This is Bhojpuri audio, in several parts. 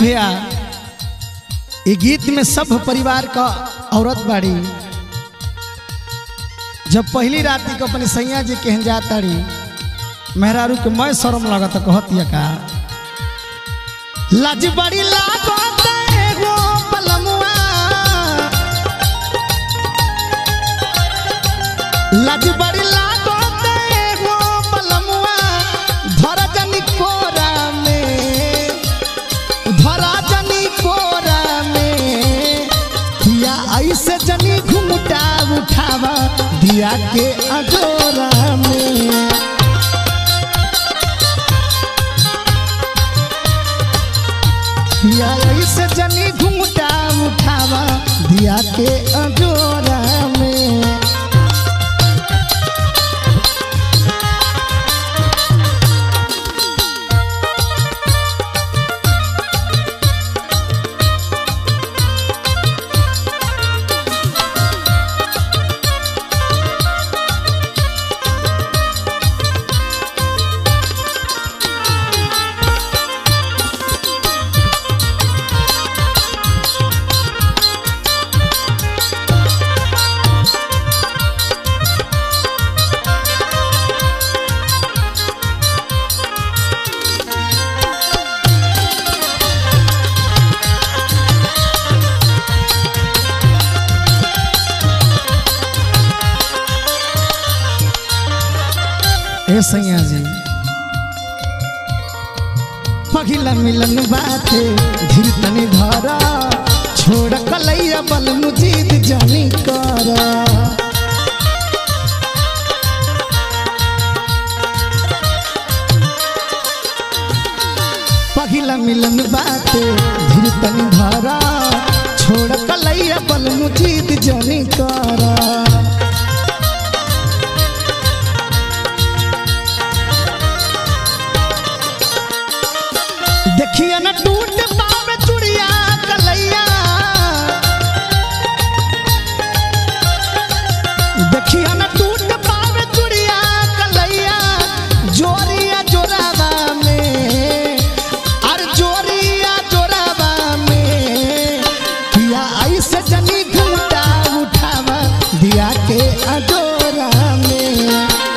भैया ये गीत में सब परिवार का औरत बाड़ी जब पहली रात को अपने सैया जी कहन जाताड़ी मेहरारू के मैं शर्म लगत कहतिया का लाज बड़ी लागत एगो पलमुआ लाज बड़ी लागत एगो पलमुआ धर जनी कोरा में धर जनी कोरा में दिया ऐसे जनी घुमटा उठावा दिया के अजोरा में दिया ऐसे जनी घुमटा उठावा दिया के अजोरा में ए सैया जी पहिला मिलन बाटे धीर तनी धरा छोड़ कलैया बल मुजीद जानी करा पहिला मिलन बाटे धीर तनी धरा छोड़ कलैया बल मुजीद जानी करा देखिए न टूट पावे चुड़िया कलैया देखिए न टूट पावे चुड़िया कलैया जोरिया जोरावा में अरे जोरिया जोरावा में किया ऐसे जनी घूटा उठावा दिया के अजोरा में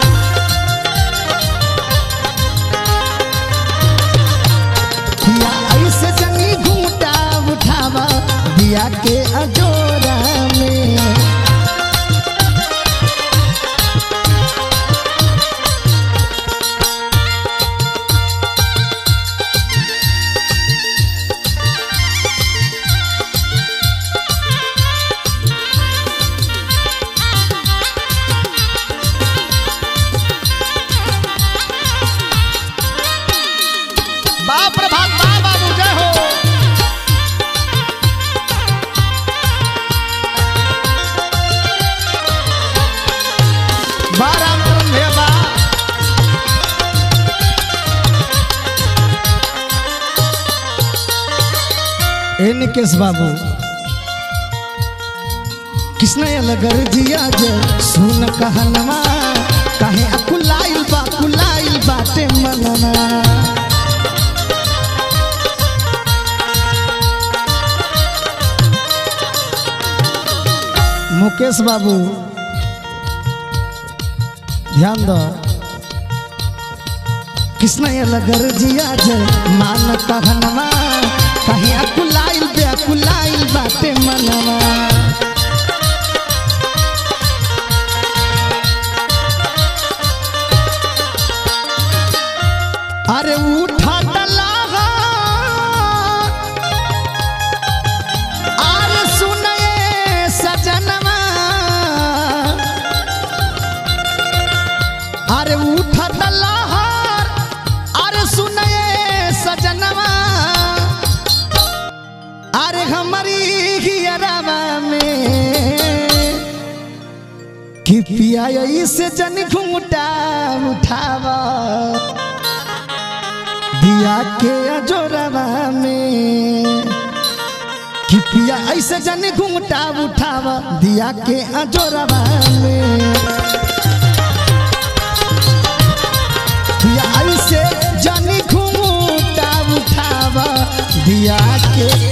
दिया ऐसे जनी घूटा उठावा दिया के अजोरा में बाप रे बाप बा बाबू जय हो बा राम करम भैया बा ए निकेश बाबू कृष्ण अलगर जिया जे सुन कहनवा काहे अकुलाइल बा कुलाइल बाटे मनवा मुकेश बाबू ध्यान दो कृष्ण लगर जिया जे मान कहनवा कहीं अकुलाइल बे अकुलाइल बाटे मनवा अरे उठा डलाहा अरे सुनए सजनवा अरे उठा लहर अरे सुनए सजनवा अरे हमारी हियरवा में कि पिया से जन घूटा उठावा दिया के अजोरवा में कि पिया ऐसे जन घूटा उठावा दिया के अजोरवा में दिया ऐसे जन घूटा उठावा दिया के